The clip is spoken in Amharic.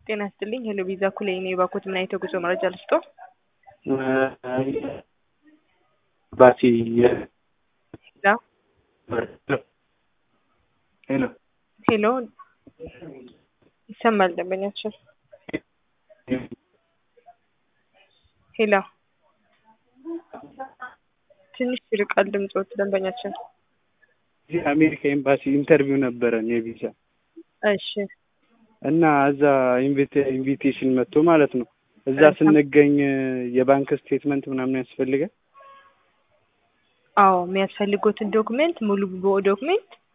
ጤና ይስጥልኝ ሄሎ ቪዛ ኩሌ እኔ ባኮት ምን አይነት የጉዞ መረጃ ልስጦ? ባቲ ሄሎ ሄሎ ይሰማል ደንበኛችን ሄሎ ትንሽ ይርቃል ድምፆት ደንበኛችን አሜሪካ ኤምባሲ ኢንተርቪው ነበረን የቪዛ እሺ እና እዛ ኢንቪቴሽን መጥቶ ማለት ነው። እዛ ስንገኝ የባንክ ስቴትመንት ምናምን ያስፈልጋል። አዎ የሚያስፈልጉትን ዶክሜንት ሙሉ ዶክሜንት